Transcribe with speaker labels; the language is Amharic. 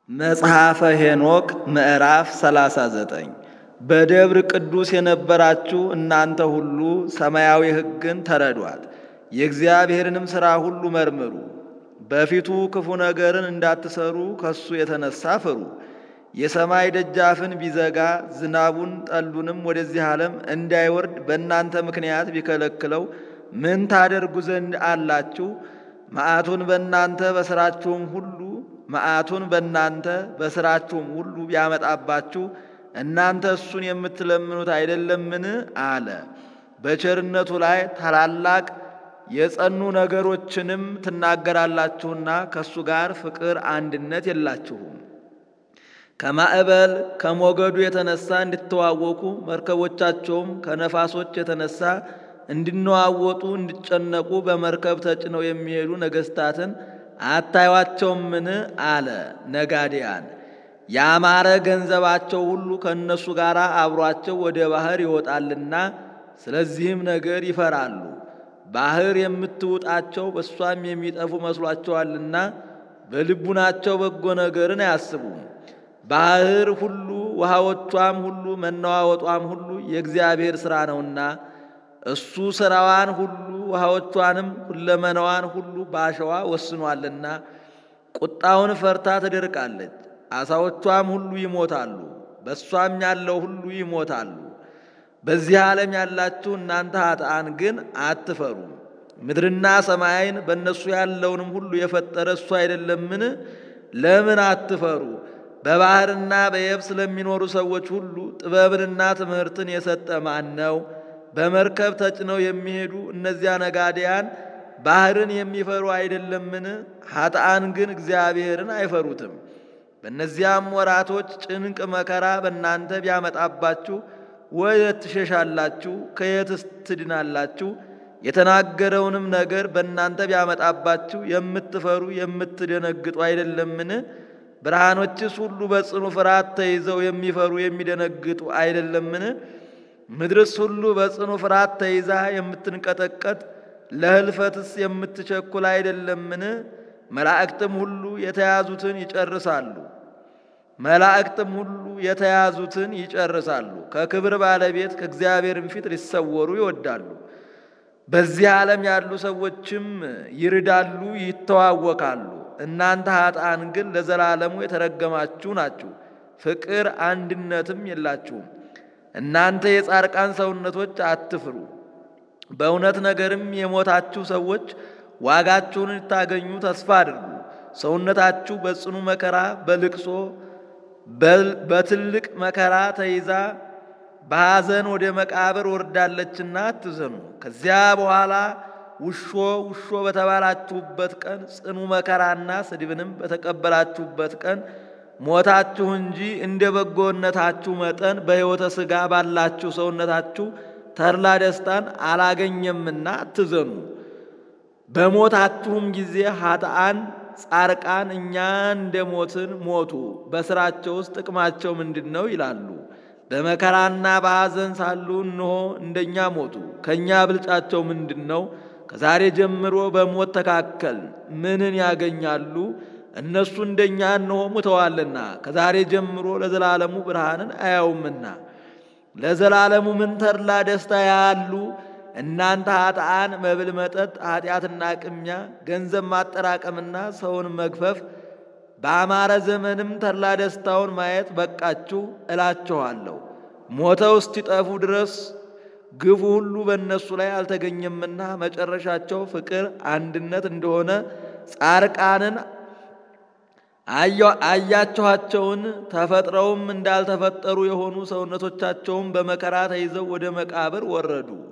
Speaker 1: መጽሐፈ ሄኖክ ምዕራፍ 39 በደብር ቅዱስ የነበራችሁ እናንተ ሁሉ ሰማያዊ ሕግን ተረዷት፣ የእግዚአብሔርንም ሥራ ሁሉ መርምሩ። በፊቱ ክፉ ነገርን እንዳትሰሩ ከሱ የተነሳ ፍሩ። የሰማይ ደጃፍን ቢዘጋ ዝናቡን ጠሉንም ወደዚህ ዓለም እንዳይወርድ በእናንተ ምክንያት ቢከለክለው ምን ታደርጉ ዘንድ አላችሁ? መዓቱን በእናንተ በሥራችሁም ሁሉ መዓቱን በእናንተ በሥራችሁም ሁሉ ቢያመጣባችሁ እናንተ እሱን የምትለምኑት አይደለምን? አለ። በቸርነቱ ላይ ታላላቅ የጸኑ ነገሮችንም ትናገራላችሁና ከእሱ ጋር ፍቅር አንድነት የላችሁም። ከማዕበል ከሞገዱ የተነሳ እንድትዋወቁ መርከቦቻቸውም ከነፋሶች የተነሳ እንዲነዋወጡ እንዲጨነቁ በመርከብ ተጭነው የሚሄዱ ነገሥታትን አታዩአቸውምን? አለ። ነጋዴያን ያማረ ገንዘባቸው ሁሉ ከእነሱ ጋር አብሯቸው ወደ ባሕር ይወጣልና ስለዚህም ነገር ይፈራሉ። ባሕር የምትውጣቸው በእሷም የሚጠፉ መስሏቸዋልና በልቡናቸው በጎ ነገርን አያስቡም። ባሕር ሁሉ ውሃዎቿም ሁሉ መነዋወጧም ሁሉ የእግዚአብሔር ሥራ ነውና እሱ ሥራዋን ሁሉ ውሃዎቿንም ሁለመናዋን ሁሉ በአሸዋ ወስኗልና ቁጣውን ፈርታ ትደርቃለች። ዓሣዎቿም ሁሉ ይሞታሉ፣ በእሷም ያለው ሁሉ ይሞታሉ። በዚህ ዓለም ያላችሁ እናንተ ኃጥአን ግን አትፈሩም። ምድርና ሰማይን በእነሱ ያለውንም ሁሉ የፈጠረ እሱ አይደለምን? ለምን አትፈሩ? በባሕርና በየብስ ለሚኖሩ ሰዎች ሁሉ ጥበብንና ትምህርትን የሰጠ ማን ነው? በመርከብ ተጭነው የሚሄዱ እነዚያ ነጋዴያን ባሕርን የሚፈሩ አይደለምን? ኃጥአን ግን እግዚአብሔርን አይፈሩትም። በእነዚያም ወራቶች ጭንቅ መከራ በእናንተ ቢያመጣባችሁ ወየት ትሸሻላችሁ? ከየትስ ትድናላችሁ? የተናገረውንም ነገር በእናንተ ቢያመጣባችሁ የምትፈሩ የምትደነግጡ አይደለምን? ብርሃኖችስ ሁሉ በጽኑ ፍርሃት ተይዘው የሚፈሩ የሚደነግጡ አይደለምን? ምድርስ ሁሉ በጽኑ ፍርሃት ተይዛ የምትንቀጠቀጥ ለሕልፈትስ የምትቸኩል አይደለምን? መላእክትም ሁሉ የተያዙትን ይጨርሳሉ መላእክትም ሁሉ የተያዙትን ይጨርሳሉ። ከክብር ባለቤት ከእግዚአብሔርም ፊት ሊሰወሩ ይወዳሉ። በዚህ ዓለም ያሉ ሰዎችም ይርዳሉ፣ ይተዋወካሉ። እናንተ ኃጥአን ግን ለዘላለሙ የተረገማችሁ ናችሁ፣ ፍቅር አንድነትም የላችሁም። እናንተ የጻድቃን ሰውነቶች አትፍሩ። በእውነት ነገርም የሞታችሁ ሰዎች ዋጋችሁን ልታገኙ ተስፋ አድርጉ። ሰውነታችሁ በጽኑ መከራ በልቅሶ በትልቅ መከራ ተይዛ በሐዘን ወደ መቃብር ወርዳለችና አትዘኑ። ከዚያ በኋላ ውሾ ውሾ በተባላችሁበት ቀን ጽኑ መከራና ስድብንም በተቀበላችሁበት ቀን ሞታችሁ እንጂ እንደ በጎነታችሁ መጠን በሕይወተ ሥጋ ባላችሁ ሰውነታችሁ ተድላ ደስታን አላገኘምና አትዘኑ። በሞታችሁም ጊዜ ኃጥአን ጻርቃን እኛ እንደ ሞትን ሞቱ፣ በሥራቸው ውስጥ ጥቅማቸው ምንድን ነው ይላሉ። በመከራና በሐዘን ሳሉ እንሆ እንደኛ ሞቱ፣ ከእኛ ብልጫቸው ምንድን ነው? ከዛሬ ጀምሮ በሞት ተካከል ምንን ያገኛሉ? እነሱ እንደኛ እንሆ ሙተዋልና ከዛሬ ጀምሮ ለዘላለሙ ብርሃንን አያውምና ለዘላለሙ ምን ተድላ ደስታ ያሉ እናንተ ኃጥአን መብል፣ መጠጥ፣ ኃጢአትና ቅሚያ፣ ገንዘብ ማጠራቀምና ሰውን መግፈፍ በአማረ ዘመንም ተድላ ደስታውን ማየት በቃችሁ እላችኋለሁ። ሞተው እስኪጠፉ ድረስ ግፉ ሁሉ በእነሱ ላይ አልተገኘምና መጨረሻቸው ፍቅር አንድነት እንደሆነ ጻርቃንን አያችኋቸውን። ተፈጥረውም እንዳልተፈጠሩ የሆኑ ሰውነቶቻቸውም በመከራ ተይዘው ወደ መቃብር ወረዱ።